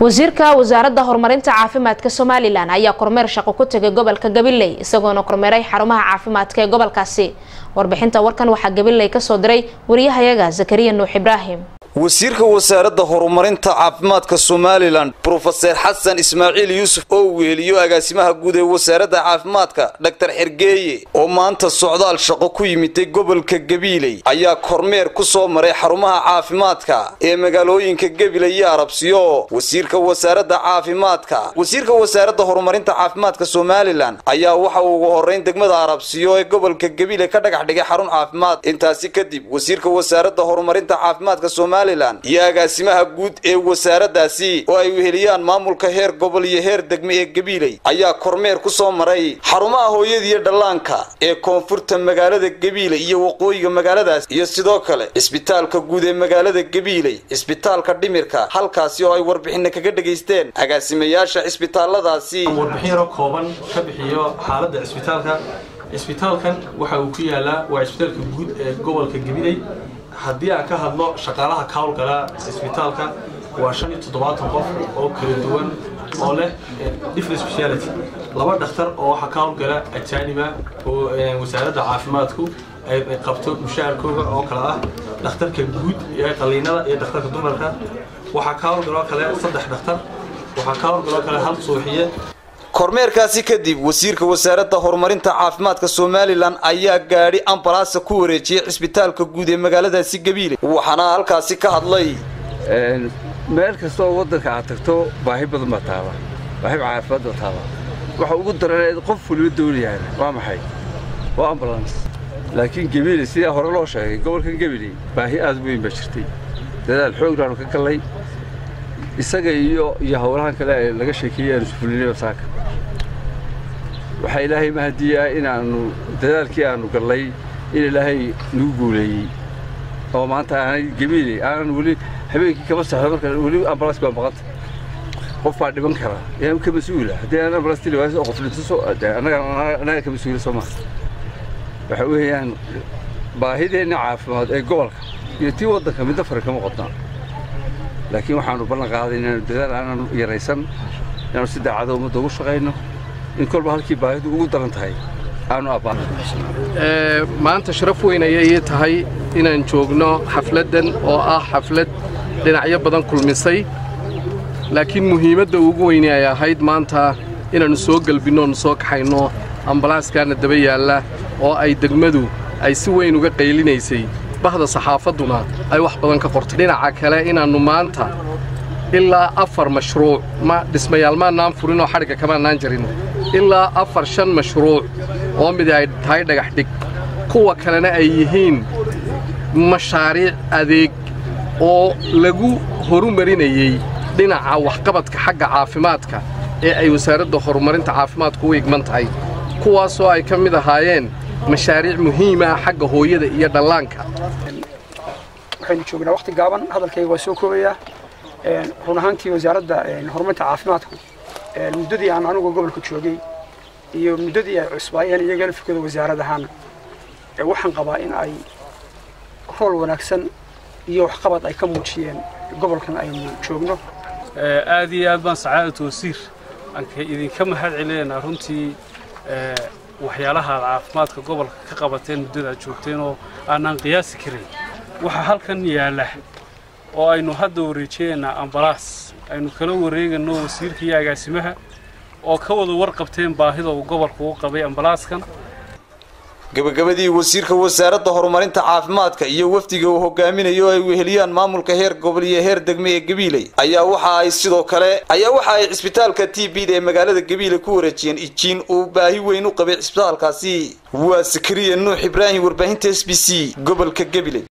wasiirka wasaaradda horumarinta caafimaadka somalilan ayaa kormeer shaqo ku tegay gobolka gabiley isagoona kormeeray xarumaha caafimaadka ee gobolkaasi warbixinta warkan waxaa gabiley kasoo diray wariyahayaga zakariya nuux ibraahim wasiirka wasaaradda horumarinta caafimaadka somalilan brofeser xasan ismaaciil yuusuf oo weeliyo agaasimaha guud ee wasaaradda caafimaadka dhaktar xergeeye oo maanta socdaal shaqo ku yimiday gobolka gabiiley ayaa kormeer ku soo maray xarumaha caafimaadka ee magaalooyinka gabiley iyo arabsiyo wasiirka wasaaradda caafimaadka wasiirka wasaaradda horumarinta caafimaadka somalilan ayaa waxa uu ugu horeyn degmada arabsiyo ee gobolka gabiiley ka dhagax dhigay xarun caafimaad intaasi kadib wasiirka wasaaradda horumarinta caafimaadka somalilan iyo agaasimaha guud ee wasaaraddaasi oo ay weheliyaan maamulka heer gobol iyo heer degme ee gabiiley ayaa kormeer ku soo maray xarumaha hooyadiiyo dhallaanka ee koonfurta magaalada gabiiley iyo waqooyiga magaaladaas iyo sidoo kale cisbitaalka guud ee magaalada gabiiley cisbitaalka dhimirka halkaasi oo ay warbixina kaga dhegaysteen agaasimayaasha cisbitaalladaasi warbixin yaro kooban ka bixiyo xaaladda cisbitaalka cisbitaalkan waxa uu ku yaalaa waa cisbitaalka guud ee gobolka gabiley haddii aan ka hadlo shaqaalaha ka howlgala cisbitaalka waa shan iyo toddobaatan qof oo kala duwan oo leh different speciality laba dhakhtar oo waxaa ka howlgala ajaaniba oo wasaaradda caafimaadku ay qabto mushaharkooga oo kale ah dhakhtarka guud ee qaliinada iyo dhakhtarka dumarka waxaa ka howlgaloo kale saddex dhakhtar waxaa ka howlgaloo kale hal suuxiye kormeerkaasi kadib wasiirka wasaaradda horumarinta caafimaadka somalilan ayaa gaadhi ambalaasa ku wareejiyey cisbitaalka guud ee magaaladaasi gabiile waxaana halkaasi ka hadlay meel kasta oo waddanka aad tagto baahi badan baa taala baahi caafimaad baa taala waxa ugu daran qof waliba doonayaan waa maxay waa ambulance laakiin gabiile sidaa hore loo sheegay gobolkan gabiile baahi aad weyn baa jirtay dadaal xoognaanu ka gallay isaga iyo iyo howlahan kale ee laga sheekeeyey aanu isfulinayba saaka waxaa ilaahay mahadiyaa inaannu dadaalkii aanu gallay in ilaahay nagu guuleeyey oo maanta aanay gabiiley aanan weli habeenkii kama saxdo marka weli ambalaas baa maqanta qof baa dhiban kara yaa ka mas-uula haddii aan ambalaas tili waayo qof dhinto annaga ka mas-uula soo maha waxa weeyaan baahideenna caafimaad ee gobolka iyo tii waddanka midna fara kama qodnaa laakiin waxaanu ballan qaaday inaanu dadaal aananu yaraysan inaanu si daacada ummadda ugu shaqayno in kolba halkii baahidu ugu daran tahay aanu abbaan maanta sharaf weyn ayay ii tahay inaan joogno xafladdan oo ah xaflad dhinacyo badan kulmisay laakiin muhiimadda ugu weyne ay ahayd maanta inaannu soo gelbinno oonu soo kaxayno ambalaaskaana daba yaalla oo ay degmadu ay si weyn uga qaylinaysay bahda saxaafadduna ay wax badan ka qortay dhinaca kale inaannu maanta ilaa afar mashruuc ma dhismayaal maannaan furinoo xadhigga kamaannaan jarin ilaa afar shan mashruuc oo mid ay tahay dhagax dhig kuwa kalena ay yihiin mashaariic adeeg oo lagu horumarinayey dhinaca waxqabadka xagga caafimaadka ee ay wasaaradda horumarinta caafimaadku u igman tahay kuwaasoo ay ka mid ahaayeen mashaariic muhiima xagga hooyada iyo dhallaanka waxaynu joognaa waqti gaaban hadalkayga waa soo koobayaa run ahaantii wasaaradda horumarinta caafimaadku muddadii aan anugu gobolka joogay iyo muddadii ay cusbaayeen iyagana fikada wasaarad ahaan waxaan qabaa in ay rool wanaagsan iyo waxqabad ay ka muujiyeen gobolkan aynu joogno aad iyo aad baan sacaadatu wasiir aan idinka mahad celinaynaa runtii waxyaalaha aad caafimaadka gobolka ka qabateen muddada aad joogteen oo aanaan qiyaasi karin waxaa halkan yaalla oo aynu hadda wareejiyaynaa ambalaas aynu kala wareegano wasiirka iyo agaasimaha oo ka wada warqabteen baahida uu gobolka u qabay ambalaaskan gabagabadii wasiirka wasaaradda horumarinta caafimaadka iyo wafdiga uu hogaaminayo ay weheliyaan maamulka heer gobol iyo heer degme ee gabiiley ayaa waxa ay sidoo kale ayaa waxa ay cisbitaalka t b da ee magaalada gabiile ku wareejiyeen ijiin uu baahi weyn u qabay cisbitaalkaasi waa sakariya nuux ibraahim warbaahinta s b c gobolka gabiley